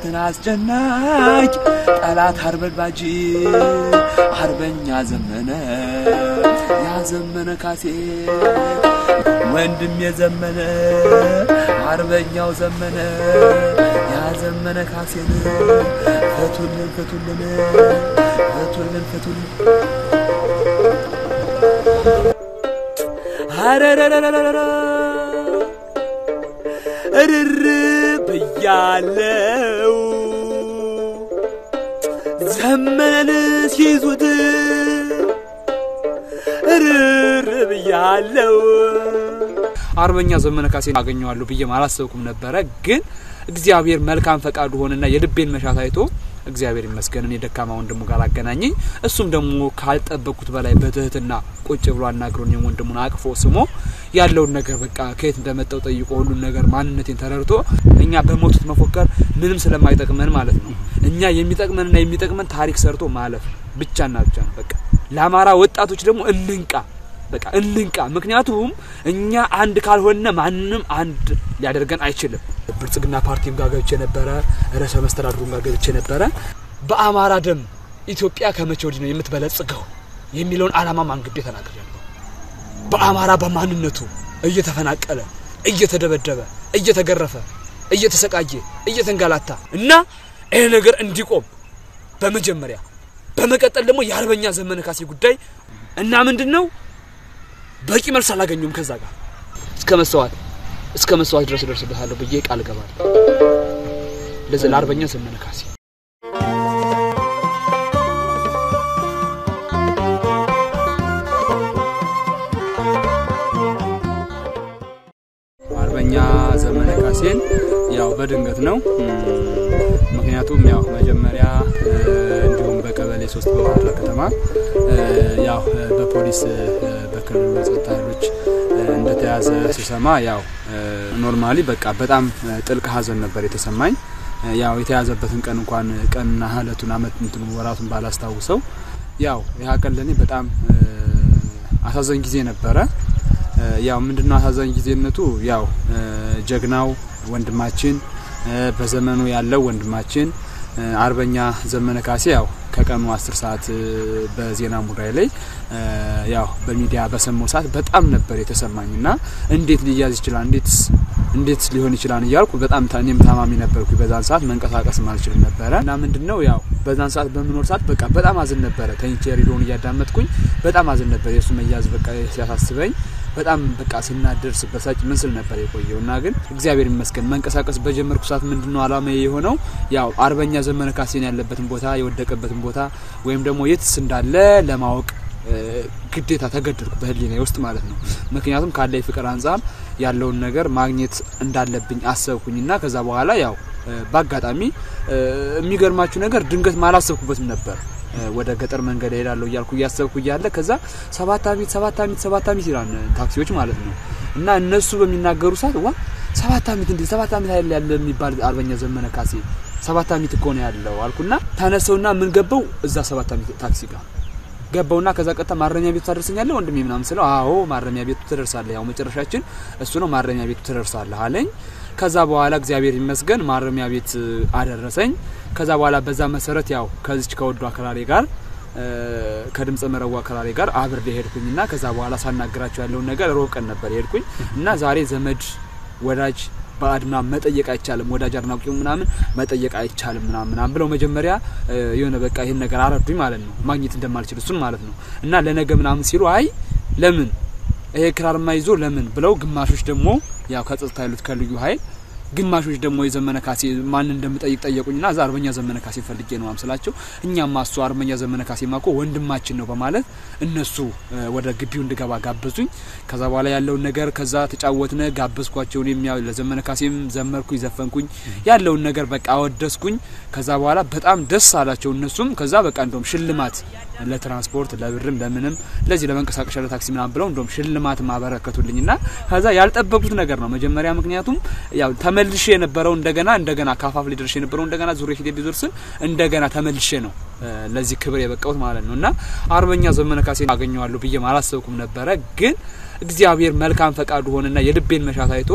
ጠላትን አስጨናቂ ጠላት አርበድባጅ አርበኛ ዘመነ ያዘመነ ካሴ ወንድም የዘመነ አርበኛው ዘመነ ያዘመነ ካሴን ፍቱልን ፍቱልን ፍቱልን ፍቱልን አረረረረረ እርር ብያለው ዘመነን ሲይዙት እርር ብያለው። አርበኛ ዘመነ ካሴን አገኘዋለሁ ብዬ አላሰብኩም ነበረ። ግን እግዚአብሔር መልካም ፈቃዱ ሆነና የልቤን መሻት አይቶ እግዚአብሔር ይመስገን እኔ ደካማ ወንድሙ ጋር አገናኘኝ። እሱም ደግሞ ካልጠበቅኩት በላይ በትህትና ቁጭ ብሎ አናግሮኝ ወንድሙን አቅፎ ስሞ ያለውን ነገር በቃ ከየት እንደመጣው ጠይቆ ሁሉን ነገር ማንነቴን ተረድቶ እኛ በሞቱት መፎከር ምንም ስለማይጠቅመን ማለት ነው እኛ የሚጠቅመንና የሚጠቅመን ታሪክ ሰርቶ ማለፍ ብቻና ብቻ ነው። በቃ ለአማራ ወጣቶች ደግሞ እንንቃ በቃ እንንቃ። ምክንያቱም እኛ አንድ ካልሆነ ማንም አንድ ሊያደርገን አይችልም። ብልጽግና ፓርቲም ጋር ገብቼ ነበረ፣ ርዕሰ መስተዳድሩም ጋር ገብቼ ነበረ። በአማራ ደም ኢትዮጵያ ከመቼ ወዲህ ነው የምትበለጽገው የሚለውን ዓላማ አንግቤ ተናግሬያለሁ። በአማራ በማንነቱ እየተፈናቀለ እየተደበደበ እየተገረፈ እየተሰቃየ እየተንገላታ እና ይህ ነገር እንዲቆም በመጀመሪያ በመቀጠል ደግሞ የአርበኛ ዘመነ ካሴ ጉዳይ እና ምንድን ነው በቂ መልስ አላገኙም። ከዛ ጋር እስከ መስዋዕት እስከ መስዋዕት ድረስ እደርስበታለሁ ብዬ ቃል እገባለሁ። ለዚህ ለአርበኛ ዘመነ ካሴ አርበኛ ዘመነ ካሴን ያው በድንገት ነው። ምክንያቱም ያው መጀመሪያ እንዲሁም በቀበሌ ሶስት በባህር ዳር ከተማ ያው በፖሊስ በክልሉ የጸጥታ ኃይሎች እንደተያዘ ስሰማ ያው ኖርማሊ በቃ በጣም ጥልቅ ሐዘን ነበር የተሰማኝ። ያው የተያዘበትን ቀን እንኳን ቀንና እለቱን አመት እንትኑ ወራቱን ባላስታውሰው ያው ያ ቀን ለኔ በጣም አሳዛኝ ጊዜ ነበረ። ያው ምንድነው አሳዛኝ ጊዜነቱ ያው ጀግናው ወንድማችን በዘመኑ ያለው ወንድማችን አርበኛ ዘመነ ካሴ ያው ከቀኑ አስር ሰዓት በዜና ሙዳይ ላይ ያው በሚዲያ በሰማው ሰዓት በጣም ነበር የተሰማኝ እና እንዴት ሊያዝ ይችላል እንዴትስ እንዴት ሊሆን ይችላል እያልኩ በጣም እኔም ታማሚ ነበርኩ። በዛን ሰዓት መንቀሳቀስ አልችልም ነበረ እና ምንድን ነው ያው በዛን ሰዓት በምኖር ሰዓት በቃ በጣም አዝን ነበረ። ተኝቼ ሬዲዮን እያዳመጥኩኝ በጣም አዝን ነበር። የእሱ መያዝ በቃ ሲያሳስበኝ በጣም በቃ ስናደር ስበሳጭ ምን ስል ነበር የቆየው እና ግን እግዚአብሔር ይመስገን መንቀሳቀስ በጀመርኩ ሰዓት ምንድነው አላማ የሆነው ያው አርበኛ ዘመነ ካሴን ያለበትን ቦታ የወደቀበትን ቦታ ወይም ደግሞ የትስ እንዳለ ለማወቅ ግዴታ ተገደድኩ በህሊና ውስጥ ማለት ነው። ምክንያቱም ካለ ፍቅር አንጻር ያለውን ነገር ማግኘት እንዳለብኝ አሰብኩኝና ከዛ በኋላ ያው በአጋጣሚ የሚገርማችሁ ነገር ድንገት ማላሰብኩበትም ነበር ወደ ገጠር መንገድ እሄዳለሁ እያልኩ እያሰብኩ እያለ ከዛ ሰባት አሚት ሰባት አሚት ሰባት አሚት ይላል ታክሲዎች ማለት ነው። እና እነሱ በሚናገሩ ሰዓት ዋ ሰባት አሚት እንዴ ሰባት አሚት አይደል ያለ የሚባል አርበኛ ዘመነ ካሴ ሰባት አሚት እኮ ነው ያለው አልኩና ተነሰውና ምን ገባው እዛ ሰባት አሚት ታክሲ ጋር ገባውና ከዛ ቀጥታ ማረሚያ ቤቱ ታደርሰኛለህ ወንድሜ ምናምን ስለው አዎ ማረሚያ ቤቱ ትደርሳለህ፣ ያው መጨረሻችን እሱ ነው ማረሚያ ቤቱ ትደርሳለህ አለኝ። ከዛ በኋላ እግዚአብሔር ይመስገን ማረሚያ ቤት አደረሰኝ። ከዛ በኋላ በዛ መሰረት ያው ከዚች ከወዱ አክራሪ ጋር ከድምፀ መረዋ አክራሪ ጋር አብሬ ሄድኩኝና ከዛ በኋላ ሳናግራቸው ያለውን ነገር ሮብ ቀን ነበር ሄድኩኝ እና ዛሬ ዘመድ ወዳጅ ባዕድ ምናምን መጠየቅ አይቻልም፣ ወዳጅ አድናቂው ምናምን መጠየቅ አይቻልም ምናምን ምናምን ብለው መጀመሪያ የሆነ በቃ ይህን ነገር አረዱኝ ማለት ነው፣ ማግኘት እንደማልችል እሱን ማለት ነው። እና ለነገ ምናምን ሲሉ አይ ለምን ይሄ ክራርማ ይዞ ለምን ብለው ግማሾች ደግሞ ያው ከጸጥታ ያሉት ከልዩ ኃይል ግማሾች ደግሞ የዘመነ ካሴ ማን እንደምጠይቅ ጠየቁኝና እዛ አርበኛ ዘመነ ካሴ ፈልጌ ነው ማምስላቸው። እኛማ እሱ አርበኛ ዘመነ ካሴ ማኮ ወንድማችን ነው በማለት እነሱ ወደ ግቢው እንድገባ ጋበዙኝ። ከዛ በኋላ ያለውን ነገር ከዛ ተጫወትነ፣ ጋበዝኳቸው። እኔም ያው ለዘመነ ካሴም ዘመርኩኝ፣ ዘፈንኩኝ፣ ያለውን ነገር በቃ አወደስኩኝ። ከዛ በኋላ በጣም ደስ አላቸው እነሱም። ከዛ በቃ እንደውም ሽልማት ለትራንስፖርት ለብርም ለምንም ለዚህ ለመንቀሳቀሻ ለታክሲ ምናምን ብለው እንደውም ሽልማት ማበረከቱልኝና ከዛ ያልጠበቁት ነገር ነው መጀመሪያ ምክንያቱም ያው ተመልሼ የነበረው እንደገና እንደገና ካፋፍ ላይ ደርሼ የነበረው እንደገና ዙሬ ፊት ሊደርስ እንደገና ተመልሼ ነው ለዚህ ክብር የበቃሁት ማለት ነው። እና አርበኛ ዘመነ ካሴ አገኘዋለሁ ብዬ አላሰብኩም ነበረ። ግን እግዚአብሔር መልካም ፈቃዱ ሆነና የልቤን መሻት አይቶ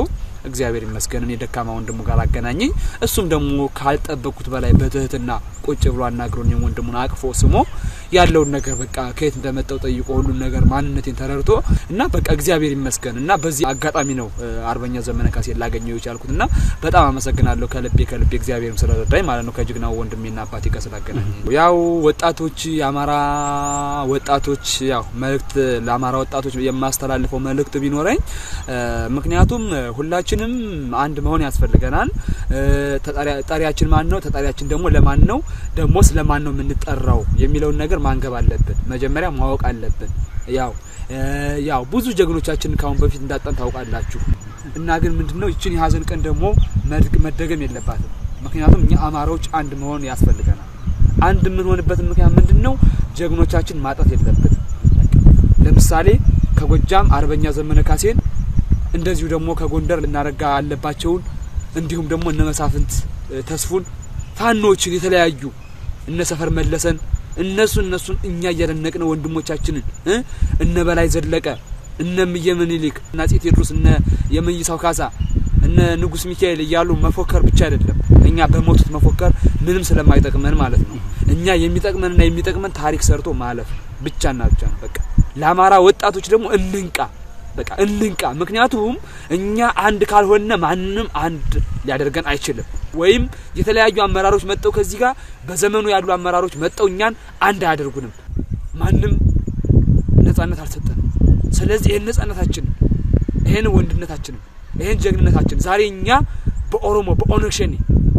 እግዚአብሔር ይመስገን እኔ ደካማ ወንድሙ ጋር አገናኘኝ። እሱም ደግሞ ካልጠበቅኩት በላይ በትህትና ቁጭ ብሎ አናግሮኝ ወንድሙን አቅፎ ስሞ ያለውን ነገር በቃ ከየት እንደመጣው ጠይቆ ሁሉን ነገር ማንነቴን ተረድቶ እና በቃ እግዚአብሔር ይመስገን እና በዚህ አጋጣሚ ነው አርበኛ ዘመነ ካሴ ላገኘው የቻልኩት እና በጣም አመሰግናለሁ ከልቤ ከልቤ እግዚአብሔርም ስለረዳኝ ማለት ነው ከጀግናው ወንድሜና አባቴ ጋር ስላገናኘ። ያው ወጣቶች የአማራ ወጣቶች ያው መልእክት ለአማራ ወጣቶች የማስተላልፈው መልእክት ቢኖረኝ ምክንያቱም ሁላችንም አንድ መሆን ያስፈልገናል። ጠሪያችን ማን ነው? ተጠሪያችን ደግሞ ለማን ነው? ደግሞስ ለማን ነው የምንጠራው የሚለውን ነገር ማንገብ አለብን። መጀመሪያ ማወቅ አለብን። ያው ያው ብዙ ጀግኖቻችን ካሁን በፊት እንዳጣን ታውቃላችሁ። እና ግን ምንድነው ይችን የሀዘን ቀን ደግሞ መደገም የለባትም። ምክንያቱም እኛ አማራዎች አንድ መሆን ያስፈልገናል። አንድ የምንሆንበት ምክንያት ምንድነው? ጀግኖቻችን ማጣት የለብን። ለምሳሌ ከጎጃም አርበኛ ዘመነ ካሴን እንደዚሁ ደግሞ ከጎንደር ልናረጋ አለባቸውን እንዲሁም ደግሞ እነ መሳፍንት ተስፉን ፋኖችን የተለያዩ እነ ሰፈር መለሰን እነሱ እነሱን እኛ እያደነቅን ወንድሞቻችንን እነ በላይ ዘለቀ እነ ምየ ምኒልክ እና አፄ ቴዎድሮስ እነ የመይሳው ካሳ እነ ንጉስ ሚካኤል እያሉ መፎከር ብቻ አይደለም። እኛ በሞቱት መፎከር ምንም ስለማይጠቅመን ማለት ነው። እኛ የሚጠቅመንና የሚጠቅመን ታሪክ ሰርቶ ማለፍ ብቻና ብቻ ነው። በቃ ለአማራ ወጣቶች ደግሞ እንንቃ፣ በቃ እንንቃ። ምክንያቱም እኛ አንድ ካልሆነ ማንም አንድ ሊያደርገን አይችልም። ወይም የተለያዩ አመራሮች መጠው ከዚህ ጋር በዘመኑ ያሉ አመራሮች መጠው እኛን አንድ አያደርጉንም። ማንም ነጻነት አልሰጠንም። ስለዚህ ይህን ነጻነታችንን፣ ይህን ወንድነታችንን፣ ይህን ጀግንነታችን ዛሬ እኛ በኦሮሞ በኦነግ ሸኔ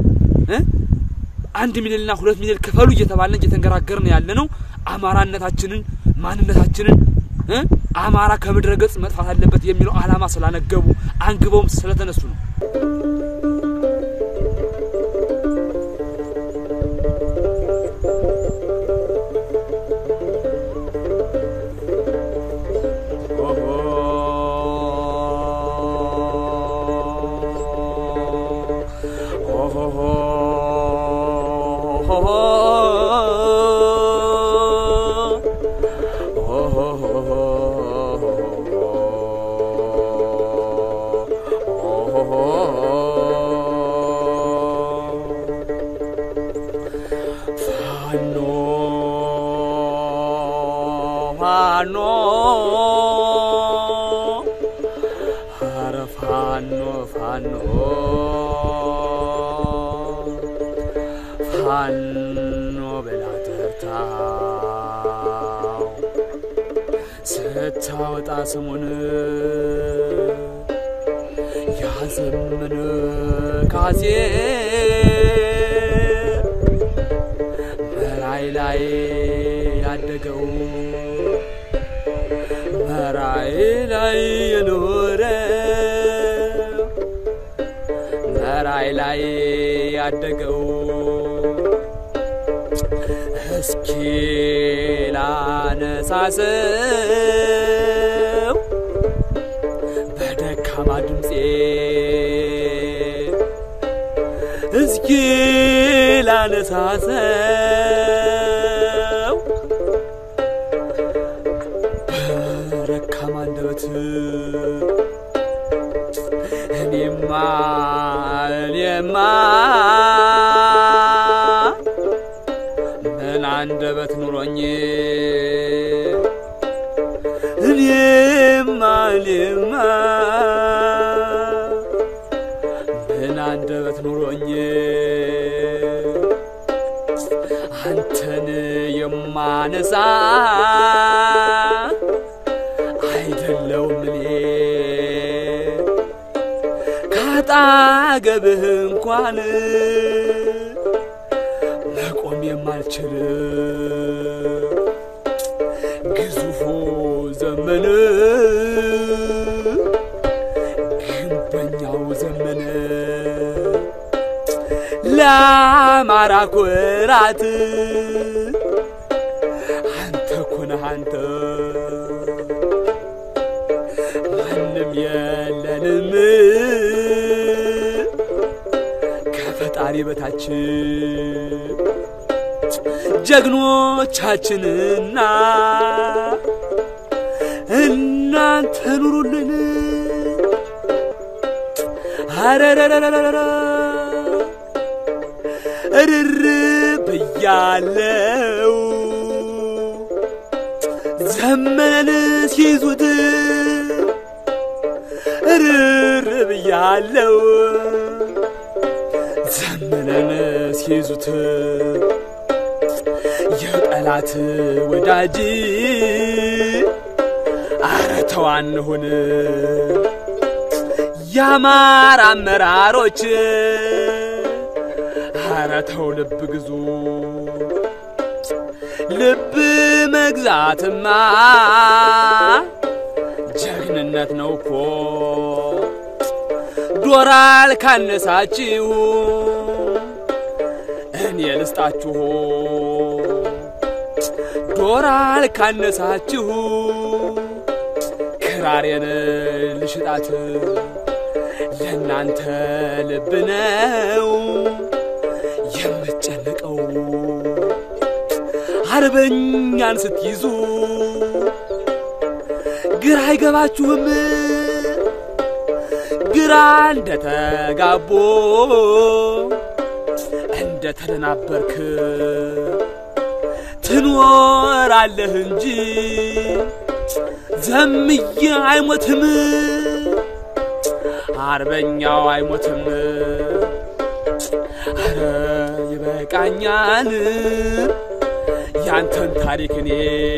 አንድ ሚሊዮንና ሁለት ሚሊዮን ክፈሉ እየተባለን እየተንገራገርን ያለ ነው። አማራነታችንን ማንነታችንን አማራ ከምድረ ገጽ መጥፋት አለበት የሚለው ዓላማ ስላነገቡ አንግበውም ስለተነሱ ነው። ፋኖ ኧረ ፋኖ ፋኖ ፋኖ ብላ ጠርታው ስታወጣ ስሙን ያዘምን ካሴ መራይ ላይ ያደገው መራይ ላይ የኖረ መራይ ላይ ያደገው እስኪ ላነሳሰው በደካማ ድምፄ እስኪ ላነሳሰው በደካማ አንደበት እኔማ እኔማ ምን አንደበት ኑሮኝ እኔማ እኔማ ምን አንደበት ኑሮኝ አንተን የማነሳ አይደለውም እኔ ካጣገብህ እንኳን መቆም የማልችል ግዙፉ ዘመን ግንበኛው ዘመን ለአማራ ኩራት አንተ ኮነህ አንተ ማንም የለንም ከፈጣሪ በታች ጀግኖቻችንና እናንተ ኑሩልን አረረረረረ እርር ብያለው ዘመነን ሲይዙት እርር ብያለው ዘመነን ሲይዙት የጠላት ወዳጅ አረ ተው አንሁን የአማራ አመራሮች አረ ተው ልብ ግዙ ልብ መግዛትማ ጀግንነት ነው እኮ ዶራል ካነሳችሁ እኔ ልስጣችሁ ዶራል ካነሳችሁ ክራሬን ልሽጣት ለእናንተ ልብ ነው የምጨነቀው አርበኛን ስትይዙ ግራ አይገባችሁም ግራ እንደተጋቦ እንደተደናበርክ ትኖራለህ እንጂ ዘምዬ አይሞትም አርበኛው አይሞትም አረ ይበቃኛል ያንተን ታሪክ እኔ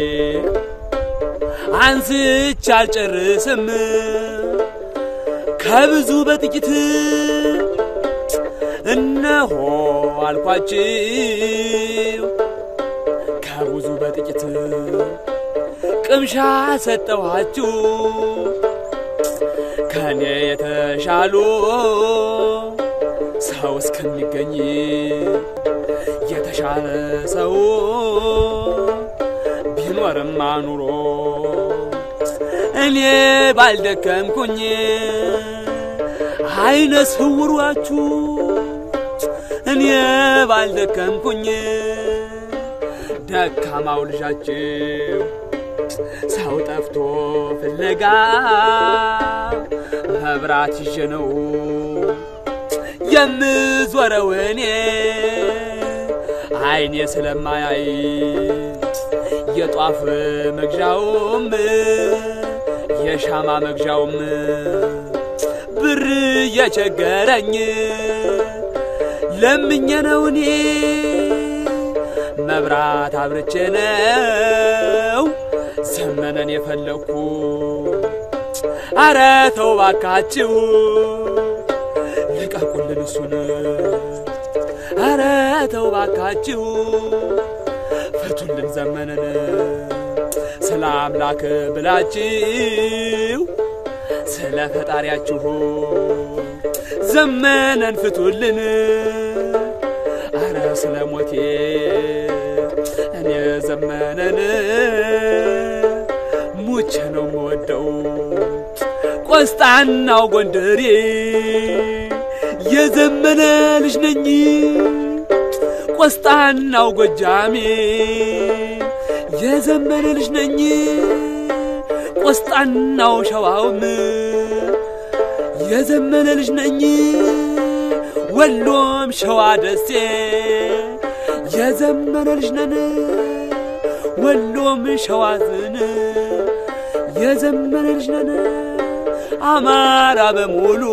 አንስቼ አልጨርስም ከብዙ በጥቂት እነሆ አልኳችሁ ከብዙ በጥቂት ቅምሻ ሰጠኋችሁ ከኔ የተሻሉ ሰው እስከሚገኝ የተሻለ ሰው ቢኖርማ ኑሮ እኔ ባልደከምኩኝ አይነ ስውሯችሁ እኔ ባልደከምኩኝ ደካማው ልጃችሁ ሰው ጠፍቶ ፍለጋ መብራት ይዤ ነው የምዞረው እኔ አይኔ ስለማያይ የጧፍ መግዣውም የሻማ መግዣውም ብር የቸገረኝ ለምኜ ነው እኔ መብራት አብርቼ ነው ዘመነን የፈለግኩ አረ ተው ባካችሁ ልቀቁልን እሱን አረ ተው ባካችሁ ፍቱልን ዘመነን ስለ አምላክ ብላችሁ ስለ ፈጣሪያችሁ ዘመነን ፍቱልን አረ ስለ ሞቴ እኔ ዘመነን ሙቼ ነው የምወደው ቆስጣናው ጎንደሬ የዘመነ ልጅ ነኝ ቆስጣናው ጎጃሜ የዘመነ ልጅ ነኝ ቆስጣናው ሸዋውም የዘመነ ልጅ ነኝ ወሎም ሸዋ ደሴ የዘመነ ልጅ ነን ወሎም ሸዋ ዝን የዘመነ ልጅ ነን አማራ በሙሉ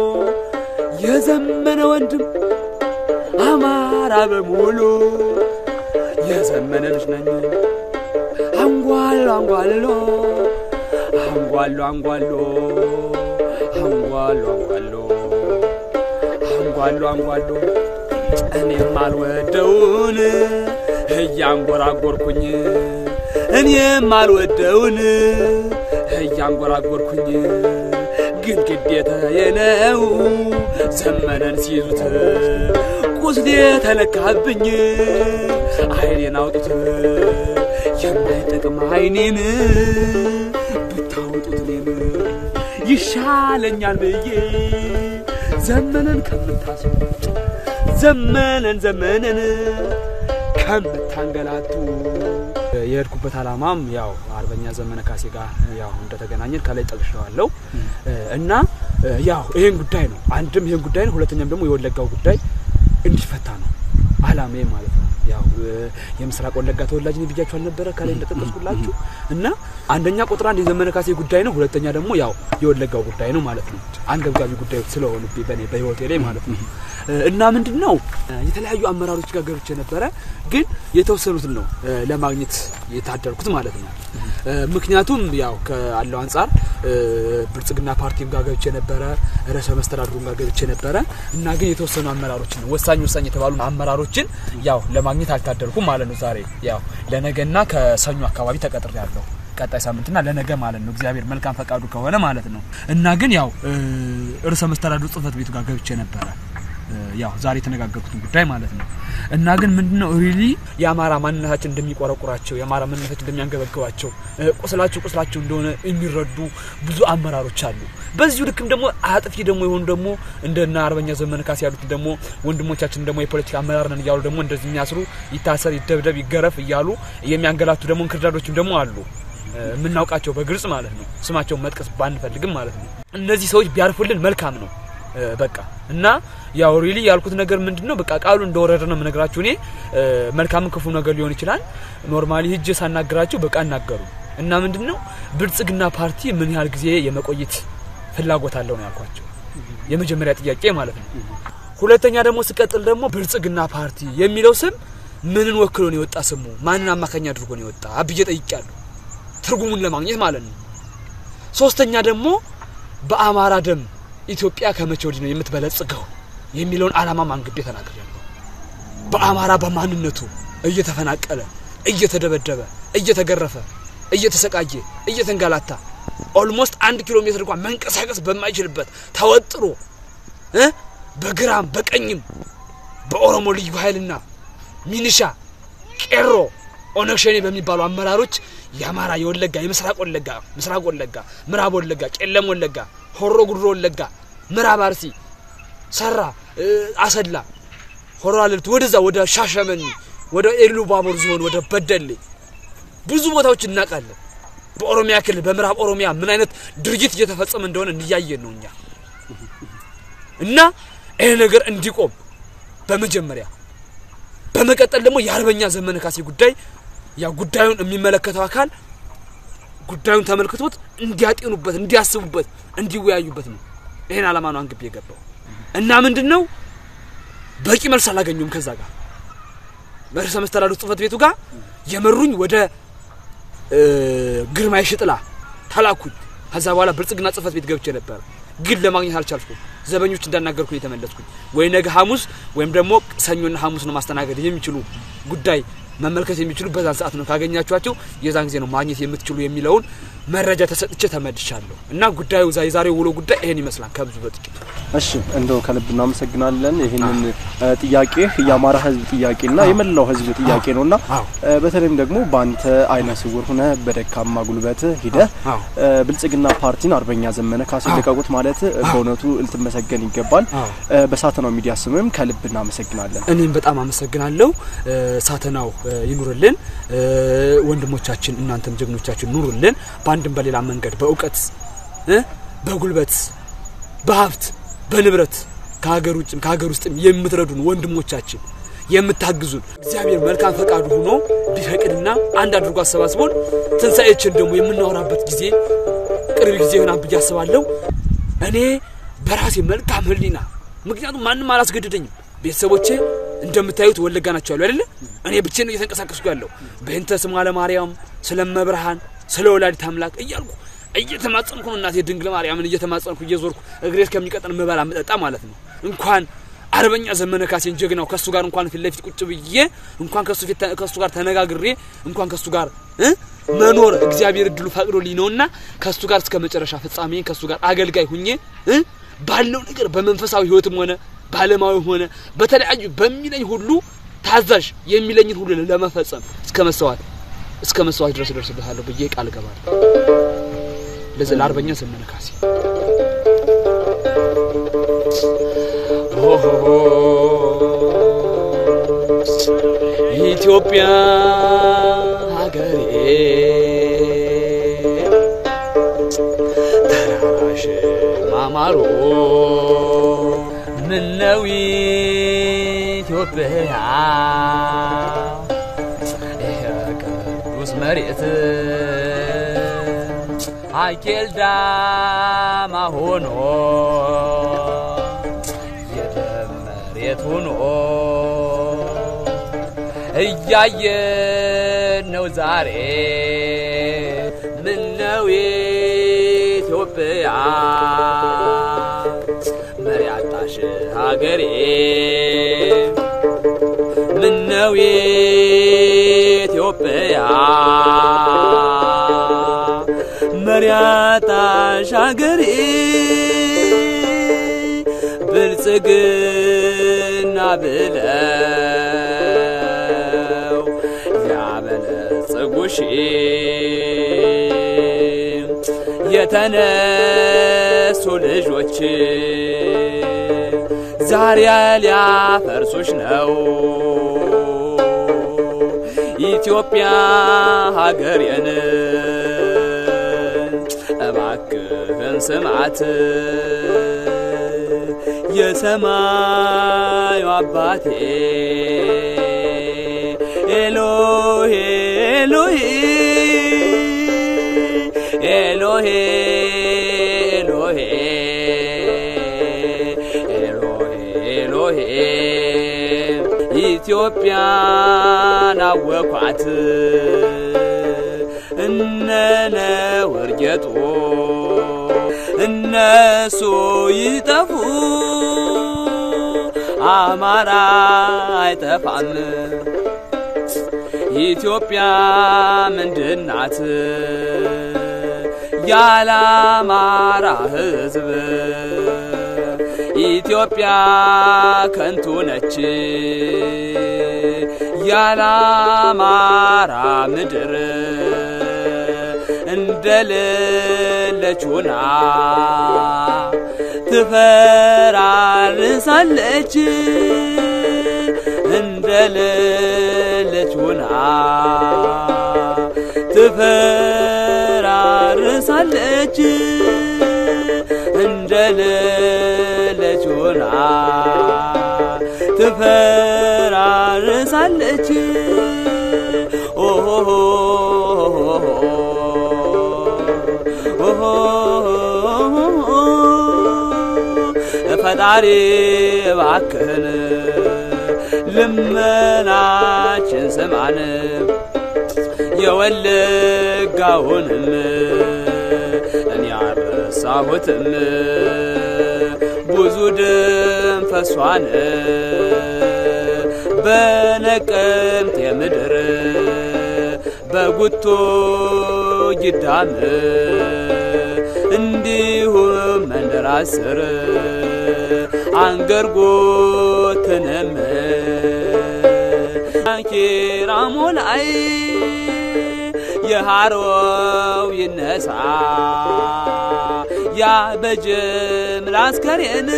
የዘመነ ወንድም አማራ በሙሉ የዘመነ ልጅ ነኝ አንጓሎ አንጓሎ አንጓሎ አንጓሎ አንጓሎ አንጓሎ አንጓሎ አንጓሎ እኔም አልወደውን እያንጎራጎርኩኝ እኔም አልወደውን እያንጎራጎርኩኝ ግን ግዴታዬ ነው ዘመነን ሲይዙት ቁስሌ ተነካብኝ አይኔን አውጡት የማይጠቅም አይኔን ብታወጡት እኔን ይሻለኛል ብዬ ዘመነን ከምታስቡ ዘመነን ዘመነን ከምታንገላቱ የሄድኩበት ዓላማም ያው አርበኛ ዘመነ ካሴ ጋር ያው እንደተገናኘን ከላይ ጠቅሼዋለሁ እና ያው ይሄን ጉዳይ ነው አንድም ይሄን ጉዳይ ነው፣ ሁለተኛም ደግሞ የወለጋው ጉዳይ እንዲፈታ ነው አላማዬ ማለት ነው። ያው የምስራቅ ወለጋ ተወላጅ ነኝ ብያችሁ አልነበረ ከላይ እንደጠቀስኩላችሁ እና አንደኛ ቁጥር አንድ የዘመነ ካሴ ጉዳይ ነው፣ ሁለተኛ ደግሞ ያው የወለጋው ጉዳይ ነው ማለት ነው። አንገብጋቢ ጉዳዮች ስለሆኑ በኔ በህይወቴ ላይ ማለት ነው እና ምንድን ነው የተለያዩ አመራሮች ጋር ገብቼ ነበረ፣ ግን የተወሰኑትን ነው ለማግኘት የታደርኩት ማለት ነው። ምክንያቱም ያው ካለው አንጻር ብልጽግና ፓርቲም ጋር ገብቼ ነበረ፣ ርዕሰ መስተዳድሩም ጋር ገብቼ ነበረ እና ግን የተወሰኑ አመራሮችን ወሳኝ ወሳኝ የተባሉ አመራሮችን ያው ለማግኘት አልታደርኩም ማለት ነው። ዛሬ ያው ለነገና ከሰኞ አካባቢ ተቀጥሬ ያለሁ ቀጣይ ሳምንትና ለነገ ማለት ነው። እግዚአብሔር መልካም ፈቃዱ ከሆነ ማለት ነው እና ግን ያው ርዕሰ መስተዳድሩ ጽህፈት ቤቱ ጋር ገብቼ ነበረ ያው ዛሬ የተነጋገርኩትን ጉዳይ ማለት ነው እና ግን ምንድነው ሪሊ የአማራ ማንነታችን እንደሚቆረቁራቸው የአማራ ማንነታችን እንደሚያንገበግባቸው ቁስላቸው ቁስላቸው እንደሆነ የሚረዱ ብዙ አመራሮች አሉ። በዚሁ ልክም ደግሞ አጥፊ ደግሞ የሆኑ ደግሞ እንደና አርበኛ ዘመነ ካሴ ያሉት ደግሞ ወንድሞቻችን ደግሞ የፖለቲካ አመራር ነን እያሉ ደግሞ እንደዚህ የሚያስሩ ይታሰር፣ ይደብደብ፣ ይገረፍ እያሉ የሚያንገላቱ ደግሞ እንክርዳዶችም ደግሞ አሉ የምናውቃቸው በግልጽ ማለት ነው። ስማቸውን መጥቀስ ባንፈልግም ማለት ነው። እነዚህ ሰዎች ቢያርፉልን መልካም ነው። በቃ እና ያው ሪሊ ያልኩት ነገር ምንድነው በቃ ቃሉ እንደወረደ ነው የምነግራችሁ። እኔ መልካምን ክፉ ነገር ሊሆን ይችላል። ኖርማሊ ሂጄ ሳናገራቸው በቃ እናገሩ እና ምንድነው ብልጽግና ፓርቲ ምን ያህል ጊዜ የመቆየት ፍላጎት አለው ነው ያልኳቸው። የመጀመሪያ ጥያቄ ማለት ነው። ሁለተኛ ደግሞ ስቀጥል ደግሞ ብልጽግና ፓርቲ የሚለው ስም ምንን ወክሎ ነው የወጣ ስሙ ማንን አማካኝ አድርጎ ነው የወጣ አብዬ ጠይቄያለሁ፣ ትርጉሙን ለማግኘት ማለት ነው። ሶስተኛ ደግሞ በአማራ ደም ኢትዮጵያ ከመቼ ወዲህ ነው የምትበለጽገው የሚለውን ዓላማ አንግቤ ተናግሬያለሁ። በአማራ በማንነቱ እየተፈናቀለ እየተደበደበ እየተገረፈ እየተሰቃየ እየተንጋላታ ኦልሞስት አንድ ኪሎ ሜትር እንኳን መንቀሳቀስ በማይችልበት ተወጥሮ እ በግራም በቀኝም በኦሮሞ ልዩ ኃይልና ሚኒሻ ቄሮ ኦነግ ሸኔ በሚባሉ አመራሮች የአማራ የወለጋ የምስራቅ ወለጋ ምስራቅ ወለጋ ምዕራብ ወለጋ ቄለም ወለጋ ሆሮ ጉድሮ ወለጋ ምዕራብ አርሲ ሰራ አሰላ ሆሮ አለልት ወደዛ ወደ ሻሸመኔ ወደ ኤሉ ባቦር ዞን ወደ በደሌ ብዙ ቦታዎች እናውቃለን። በኦሮሚያ ክልል በምዕራብ ኦሮሚያ ምን አይነት ድርጊት እየተፈጸመ እንደሆነ እንያየን ነው እኛ እና ይህ ነገር እንዲቆም በመጀመሪያ በመቀጠል ደግሞ የአርበኛ ዘመነ ካሴ ጉዳይ ያ ጉዳዩን የሚመለከተው አካል ጉዳዩን ተመልክቶት እንዲያጤኑበት፣ እንዲያስቡበት፣ እንዲወያዩበት ነው። ይሄን አላማ ነው አንግቤ የገባው እና ምንድን ነው በቂ መልስ አላገኙም። ከዛ ጋር በርዕሰ መስተዳድሩ ጽህፈት ቤቱ ጋር የመሩኝ ወደ ግርማ የሽጥላ ተላኩኝ። ከዛ በኋላ ብልጽግና ጽህፈት ቤት ገብቼ ነበረ፣ ግን ለማግኘት አልቻልኩም። ዘበኞች እንዳናገርኩኝ የተመለስኩኝ ወይ ነገ ሐሙስ ወይም ደግሞ ሰኞና ሐሙስ ነው ማስተናገድ የሚችሉ ጉዳይ መመልከት የሚችሉ በዛን ሰዓት ነው ካገኛችኋቸው የዛን ጊዜ ነው ማግኘት የምትችሉ የሚለውን መረጃ ተሰጥቼ ተመልሻለሁ። እና ጉዳዩ የዛሬው ውሎ ጉዳይ ይሄን ይመስላል ከብዙ በጥቂቱ። እሺ እንደው ከልብ እናመሰግናለን። ይህንን ጥያቄ የአማራ ሕዝብ ጥያቄና የመላው ሕዝብ ጥያቄ ነውና በተለይም ደግሞ በአንተ አይነ ስውር ሆነ በደካማ ጉልበት ሂደ ብልጽግና ፓርቲን አርበኛ ዘመነ ካሴ ልቀቁት ማለት በእውነቱ ልትመሰገን ይገባል። በሳተናው ሚዲያ ስምም ከልብ እናመሰግናለን። እኔም በጣም አመሰግናለሁ። ሳተናው ይኑርልን፣ ወንድሞቻችን እናንተም ጀግኖቻችን ኑሩልን። በአንድም በሌላ መንገድ በእውቀት በጉልበት በሀብት በንብረት ከሀገር ውጭም ከሀገር ውስጥም የምትረዱን ወንድሞቻችን የምታግዙን እግዚአብሔር መልካም ፈቃዱ ሆኖ ቢፈቅድና አንድ አድርጎ አሰባስቦን ትንሣኤችን ደግሞ የምናወራበት ጊዜ ቅርብ ጊዜ ይሆናል ብዬ አስባለሁ። እኔ በራሴ መልካም ሕሊና ምክንያቱም ማንም አላስገድደኝም። ቤተሰቦቼ እንደምታዩት ወለጋ ናቸው ያሉ አይደለ? እኔ ብቻዬን ነው እየተንቀሳቀስኩ ያለው በእንተ ስማ ለማርያም ስለመብርሃን ስለ ወላዲት አምላክ እያልኩ እየተማጸንኩ ነው። እናቴ ድንግል ማርያምን እየተማጸንኩ እየዞርኩ እግሬ እስከሚቀጠን ምበላ ምጠጣ ማለት ነው። እንኳን አርበኛ ዘመነ ካሴን ጀግናው ከሱ ጋር እንኳን ፊት ለፊት ቁጭ ብዬ እንኳን ከሱ ፊት ከሱ ጋር ተነጋግሬ እንኳን ከሱ ጋር እ መኖር እግዚአብሔር እድሉ ፈቅዶልኝ ነውና ከሱ ጋር እስከ መጨረሻ ፍጻሜ ከሱ ጋር አገልጋይ ሁኜ እ ባለው ነገር በመንፈሳዊ ህይወትም ሆነ በዓለማዊ ሆነ በተለያዩ በሚለኝ ሁሉ ታዛዥ የሚለኝን ሁሉ ለመፈጸም እስከ መስዋዕት እስከ መስዋዕት ድረስ እደርስበታለሁ ብዬ ቃል እገባለሁ። ለዚህ ለአርበኛ ዘመነ ካሴ ኢትዮጵያ ሀገሬ ተራራሽ ማማ ማማሩ ምነው ኢትዮጵያ ይሄ ቅዱስ መሬት አኬል ዳማ ሆኖ የደም መሬት ሆኖ እያየን ነው ዛሬ ምነው ኢትዮጵያ መሪ አጣሽ ሀገሬ ምነው ኢትዮጵያ መሪ አጣሽ ሀገሬ ብልጽግና ብለው ያበለጸጉሽ የተነሱ ልጆች ዛሬ ሊያፈርሱሽ ነው ኢትዮጵያ ሀገሬን እባክህን ስማት የሰማዩ አባቴ ኤሎሄ ኤሎሄ ኤሎሄ ኤሎሄ ኤሎሄ ኤሎሄ ኢትዮጵያን አወኳት እነነ ወርጌጡ እነሱ ይጠፉ አማራ አይጠፋም። ኢትዮጵያ ምንድናት? ያለ አማራ ሕዝብ ኢትዮጵያ ከንቱ ነች። ያለ አማራ ምድር እንደሌለች ሆና ትፈራርሳለች እንደሌለች ሆና ትፈራርሳለች እንደሌለች ሆና ትፈራርሳለች ኦሆ ፈጣሪ እባክህን ልመናችን ስማን የወለጋውንም እኔ አረሳሁትም ብዙ ደም ፈሷን በነቀምት የምድር በጉቶ ጊዳም እንዲሁም መንደር አስር አንገርጎትንም ኪራሞ ላይ የሃሮው ይነሳ ያ በጅምላ አስከሬን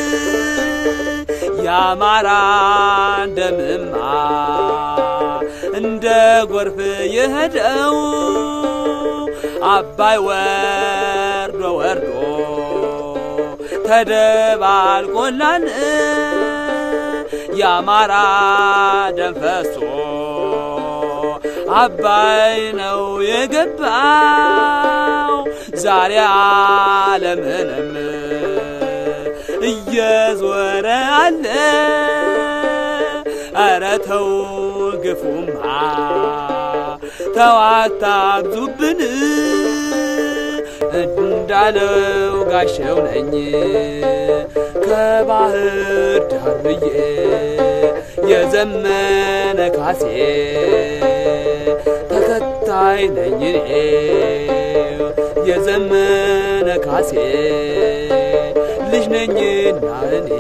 የአማራ ደምማ እንደ ጎርፍ የሄደው አባይ ወርዶ ወርዶ ተደባልቆላን የአማራ ደም ፈሶ አባይ ነው የገባው ዛሬ ዓለምንም እየዞረ አለ። ኧረ ተው ግፉማ ተው አታብዙብን እንዳለው ጋሸው ነኝ ከባህር ዳር ብዬ የዘመነ ካሴ ተከታይ ነኝ እኔ የዘመነ ካሴ ልጅ ነኝና እኔ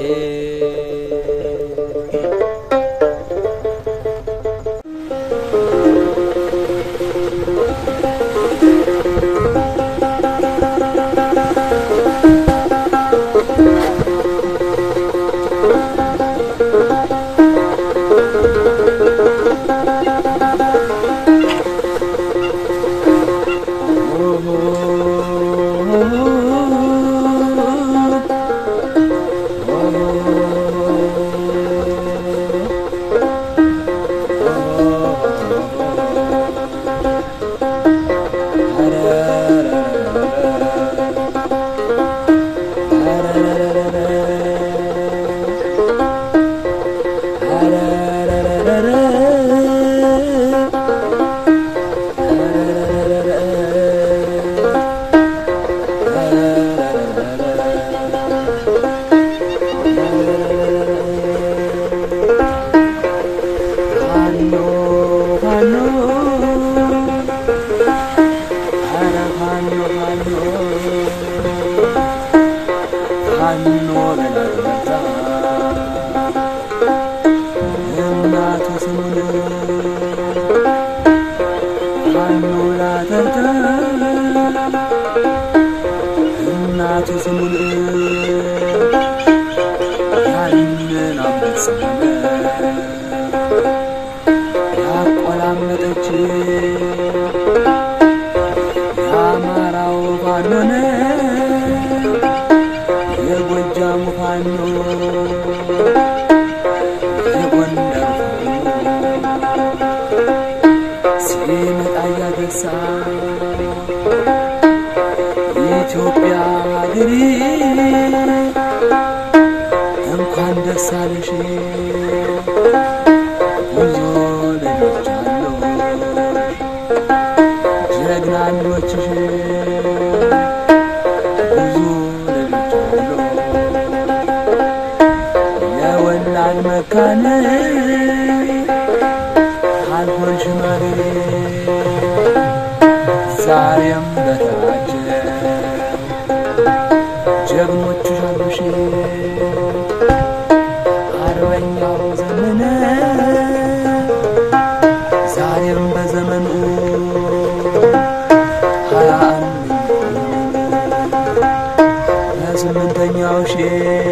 ፋኖ በላበታ እናቱ ስሙን ፋኖ ላተርታ እናቱ ስሙን ያንን አንበሳ ያቆላመጠች የአማራው ፋኖነ የጎጃሙ ፋኖ የጎንደር ፋኖ ሲመጣ እያገሳ ኢትዮጵያ ሀገሬ እንኳን ደስ አለሽ ብዙ ልጆች አሉ ጀግናኖችሽ ብዙ ልጆች አሉ የወላድ መካነ አልሆን ሽማግሌ ዛሬም በተራጀ ጀግኖችሽ አሉሽ አርበኛው ዘመነ ዛሬም በዘመኑ ሀያ አንድ በስምንተኛው ሺ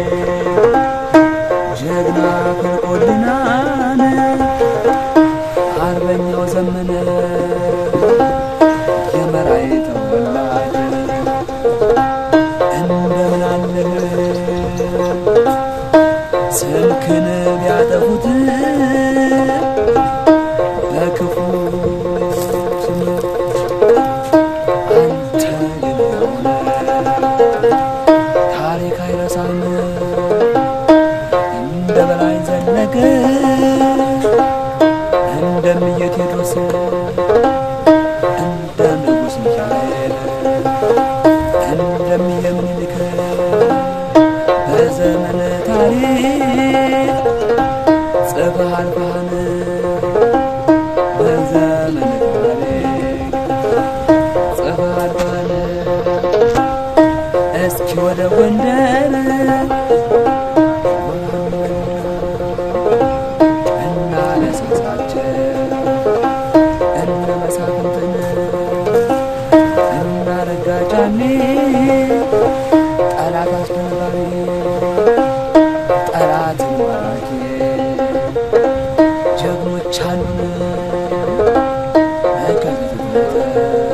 ጀግና ፍልቆልናን አርበኛው ዘመነ የመራይ ተወላጅ እንደምን አለህ ስልክን ቢያጠፉት በክፉ ስም አንተ ግን ያውነ ታሪክ አይረሳም እንደ በላይ ዘለቀ እንደምየ ቴዎድሮስ እንደ ንጉሥ ሚካኤል እንደምየ ምኒልክ በዘመነ ታሪክ ጽፈህ አልፈሃን በዘመነ ታሪክ ጽፈህ አልፈሃን እስኪ ወደ ጎንደር እና ለስሳቸው እነ መሳፍንትን እና ረጋጫኔ ጠላት አስደንባሪ ጠላትን ማራኪ ጀግኖች አሉን ከፊት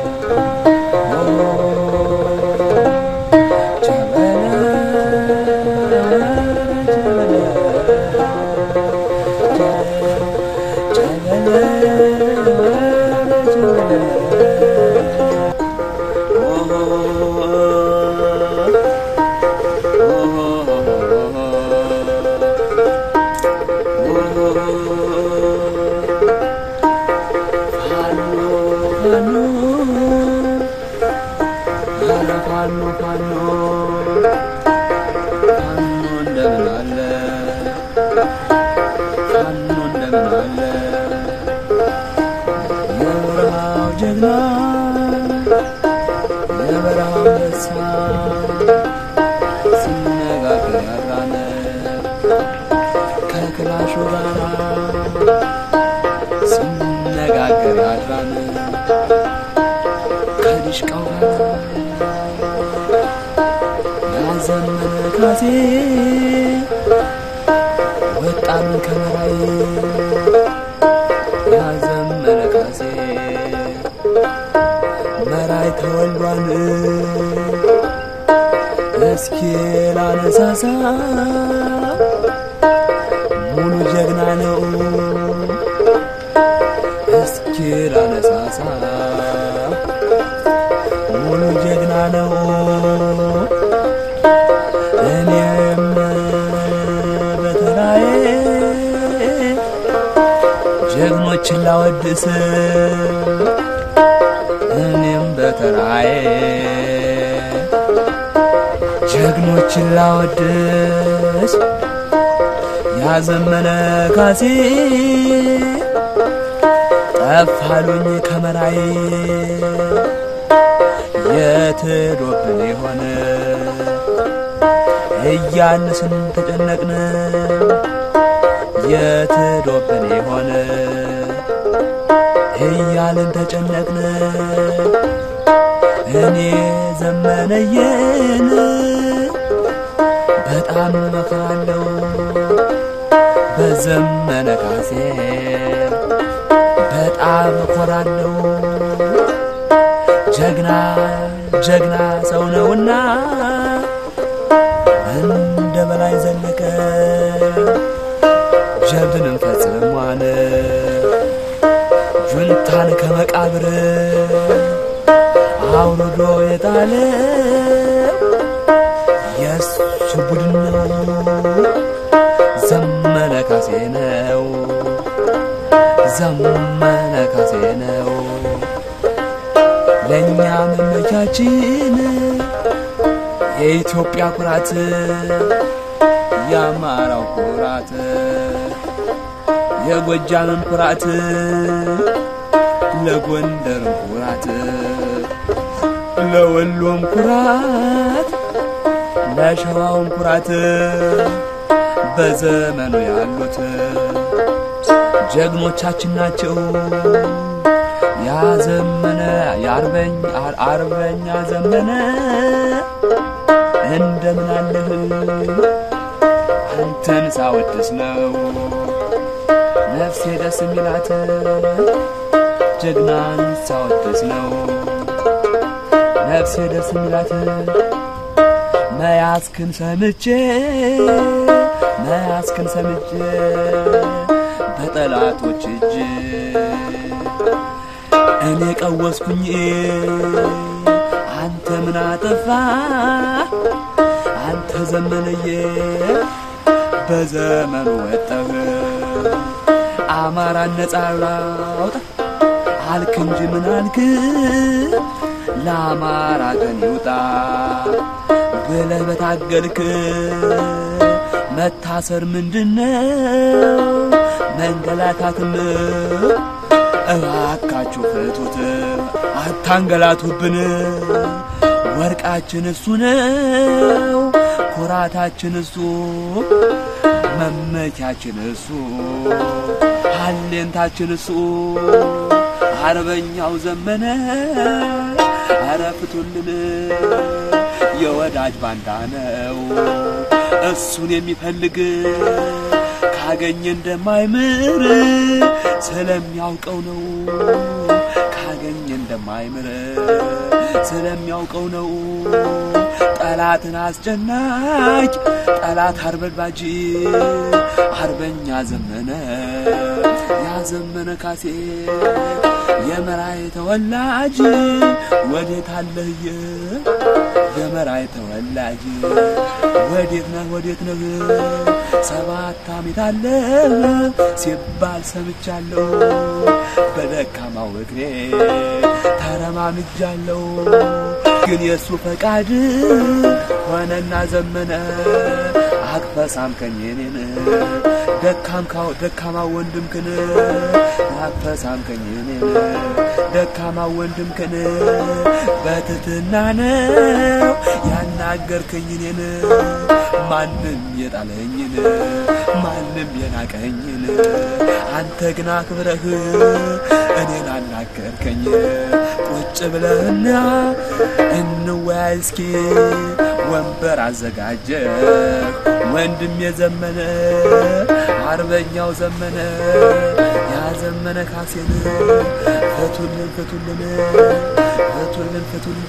ፋኖ ፋኖ ፋኖ እንደምን አለ ፋኖ እንደምን አለ የበረሃው ጀግና የበረሃው አንበሳ ሲነጋገር ያራነ ከክላሹ ጋር ሲነጋገር ያራነ ከዲሽቃው ጋር ያዘመነ ካሴ ወጣን ከመራይ ያዘመነ ካሴ መራይ ተወልዷን እስኪ ላነሳሳ ሙሉ ጀግና ነው እስኪ ላነሳሳ ሙሉ ጀግና ነው እኔም በተራዬ ጀግኖችን ላወድስ እኔም በተራዬ ጀግኖችን ላወድስ ያዘመነ ካሴ ጠፋሉኝ ከመራዬ የትዶብን የሆነ እያልን ተጨነቅን የትዶብን የሆነ እያልን ተጨነቅን እኔ ዘመነየን በጣም መክራለሁ በዘመነ ካሴ በጣም እኮራለሁ ጀግና ጀግና ሰው ነውና እንደ በላይ ዘለቀ ጀብድንም ፈጽሟን ጁንታን ከመቃብር አውርዶ የጣለ የእሱ ቡድን ነው ዘመነ ካሴ ነው ዘመነ ካሴ ነው ለእኛ መመቻችን የኢትዮጵያ ኩራት የአማራው ኩራት የጎጃምን ኩራት ለጎንደርም ኩራት ለወሎም ኩራት ለሸዋውም ኩራት በዘመኑ ያሉት ጀግኖቻችን ናቸው። ያዘመነ የአርበኝ አርበኛ ዘመነ እንደምን አለህ አንተን ሳወድስ ነው ነፍሴ ደስ የሚላት ጀግናን ሳወድስ ነው ነፍሴ ደስ የሚላት መያዝክን ሰምቼ መያዝክን ሰምቼ በጠላቶች እጅ እኔ ቀወስኩኝ አንተ ምን አጠፋ አንተ ዘመነዬ በዘመኑ ወጠህ አማራን ነጻ ላውጣ አልክ እንጂ ምን አልክ ለአማራ ቀን ይውጣ ብለህ በታገልክ መታሰር ምንድነው መንገላታትም እባካችሁ ፍቱት አታንገላቱብን ወርቃችን እሱ ነው ኩራታችን እሱ መመኪያችን እሱ ሀሌንታችን እሱ አርበኛው ዘመነ አረ ፍቱልን የወዳጅ ባንዳ ነው እሱን የሚፈልግ ካገኘ እንደማይምር ስለሚያውቀው ነው ካገኘ እንደማይምር ስለሚያውቀው ነው ጠላትን አስጨናቂ ጠላት አርበድባጅ አርበኛ ዘመነ ያዘመነ ካሴ የመራይ ተወላጅ ወዴት አለህየ የመራይ ተወላጅ ወዴት ነህ ወዴት ነህ ሰባት ዓመት አለ ሲባል ሰምቻለሁ በደካማው እግሬ ተረማምጃለሁ ግን የእሱ ፈቃድ ሆነና ዘመነ አቅፈ ሳምከኝ እኔን ደካምካው ደካማ ወንድምክን አቅፈ ሳምከኝ እኔን ደካማ ወንድምክን በትትና ነው ያናገርከኝ እኔን ማንም የጣለኝን ማንም የናቀኝን አንተ ግን አክብረህ እኔን አናገርከኝ ቁጭ ብለህና እንወያይ እስኪ ወንበር አዘጋጀህ ወንድም የዘመነ አርበኛው ዘመነ ያዘመነ ካሴን ፍቱልን ፍቱልን ፍቱልን ፍቱልን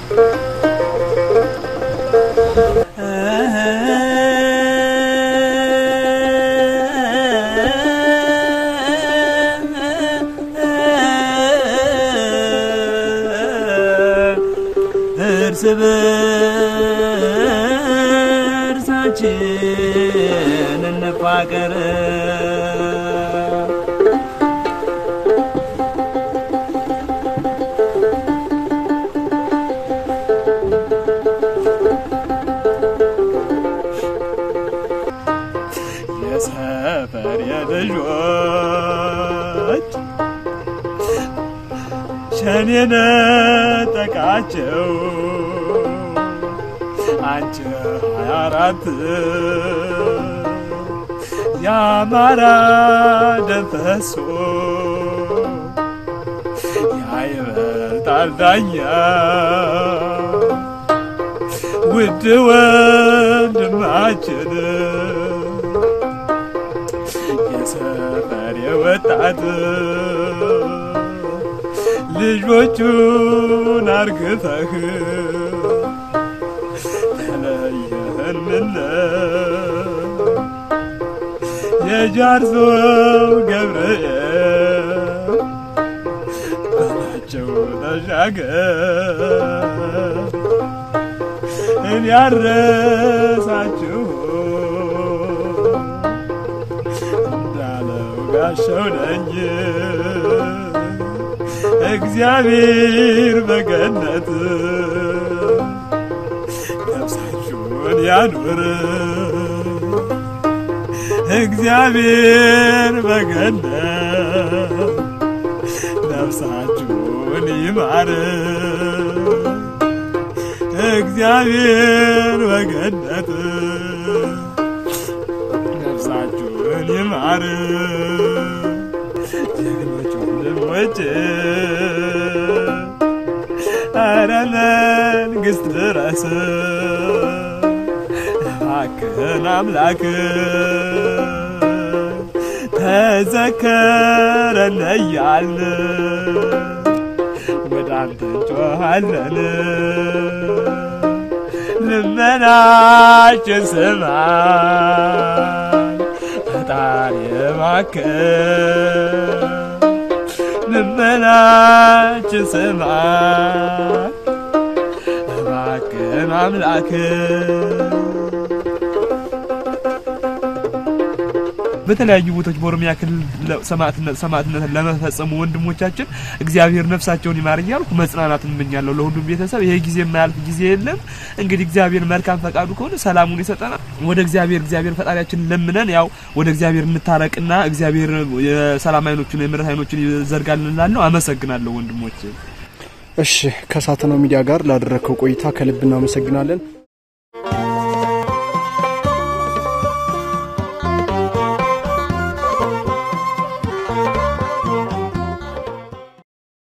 እርስ በርሳችን እንፋቀር የሰፈር የልጆች ሸኔነ ይድነቃቸው አንቺ ሀያ አራት የአማራ ደም ፈሶ ያይበልጣል ዳኛ ውድ ወንድማችን የሰፈር ወጣት ልጆቹን አርግፈህ ተለየህንለ የጃርሶ ገብርኤል በላቸው ተሻገር እኔ ያረሳችሁ እንዳለው ጋሻው ነኝ እግዚአብሔር በገነት ነፍሳችሁን ያኑር እግዚአብሔር በገነት ነፍሳችሁን ይማር እግዚአብሔር በገነት ነፍሳችሁን ይማር ጀግኖች ወንድሞች አረ መንግስት ድረስ እባክህን አምላክ ተዘከረን እያልን ወደ አንተ እንጮኻለን ልመናችን ስማ ፈጣሪ እባክህ ልመናችን ስማ እባክህን አምላክ በተለያዩ ቦታዎች በኦሮሚያ ክልል ሰማዕትነት ሰማዕትነትን ለመፈጸሙ ወንድሞቻችን እግዚአብሔር ነፍሳቸውን ይማር እያልኩ መጽናናትን እመኛለሁ ለሁሉም ቤተሰብ። ይሄ ጊዜ የማያልፍ ጊዜ የለም። እንግዲህ እግዚአብሔር መልካም ፈቃዱ ከሆነ ሰላሙን ይሰጠናል። ወደ እግዚአብሔር እግዚአብሔር ፈጣሪያችን ለምነን ያው ወደ እግዚአብሔር እንታረቅና እግዚአብሔር የሰላም አይኖቹን የምሕረት አይኖቹን ይዘርጋልን እላለሁ። አመሰግናለሁ ወንድሞች። እሺ ከሳተናው ሚዲያ ጋር ላደረግከው ቆይታ ከልብ እናመሰግናለን።